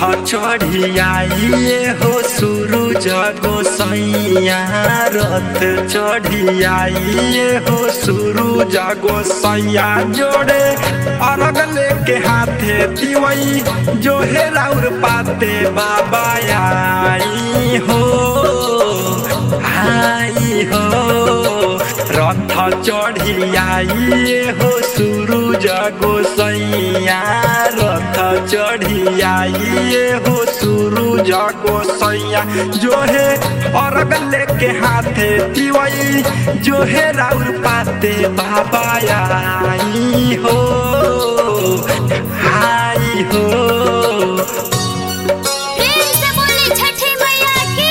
चढ़ियाइए हो सूरज गोसैया रथ चढ़ियाइए हो सूरज गोसैया जोड़े अरग लेके हाथे तिवई जो है राउर पाते बाबा आई हो आई हो रथ चढ़ियाइए हो सूरज गोसैया रथ चढ़ियाइए हो सूरज गोसैया जो है अरग लेके हाथे तिवई जो है राउर पाते बाबा आई हो आई हो प्रेम से बोली छठी मैया की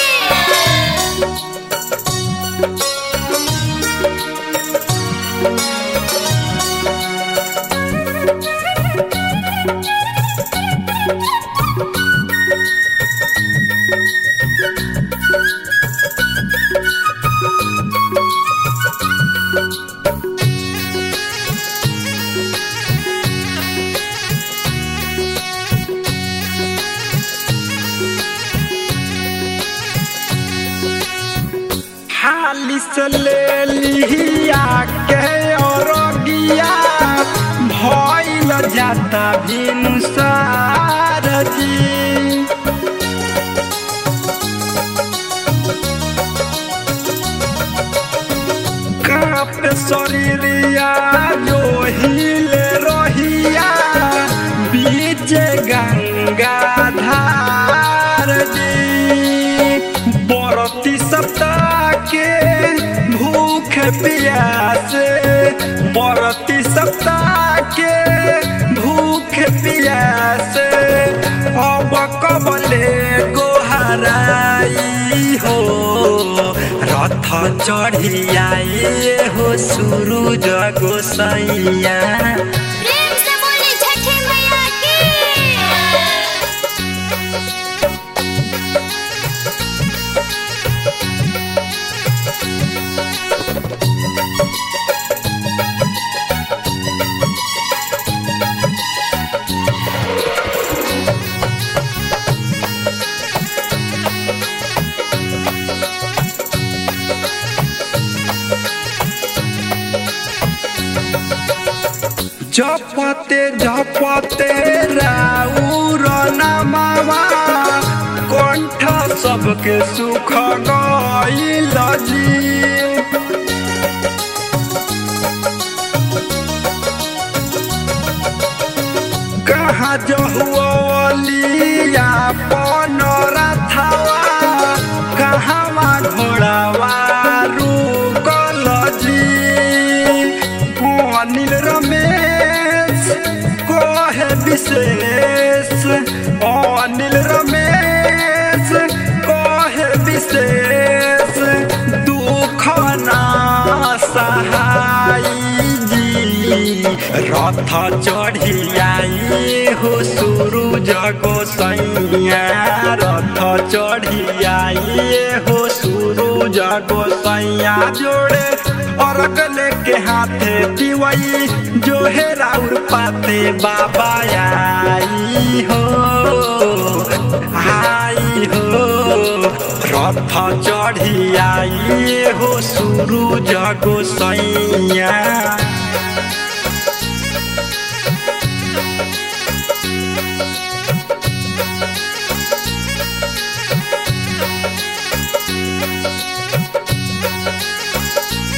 हाली से ले लिया के और गिया भइल जाता भिनुसार जी काप शरीरिया जो हिले रहिया बीच गंगा धार जी बरती सप्ताह के भूख प्यासे बरती सप्ताह के भूख प्यासे अब कबले गोहराई हो रथ चढ़ियाए हो सूरज गोसैया प्रेम से बोली छठी मैया की जपते जपते राउर नमावा कंठ सबके सुख गईल जी कहाँ जहुअलिया पन रथवा कहवा घोड़ावा रुकल जी अनिल रमेश कोहे विशेष अनिल रमेश कोहे विशेष दुख ना सहाय जी रथ चढ़ियाई हो सूरज गोसैया रथ चढ़ियाई हो सूरज गोसैया जोड़े अरग लेके हाथे दिवई जो है राउर पाते बाबा आई हो आई हो रथ चढ़ियाई हो सूरज गोसैया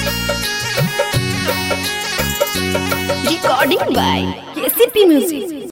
recording by KCP Music.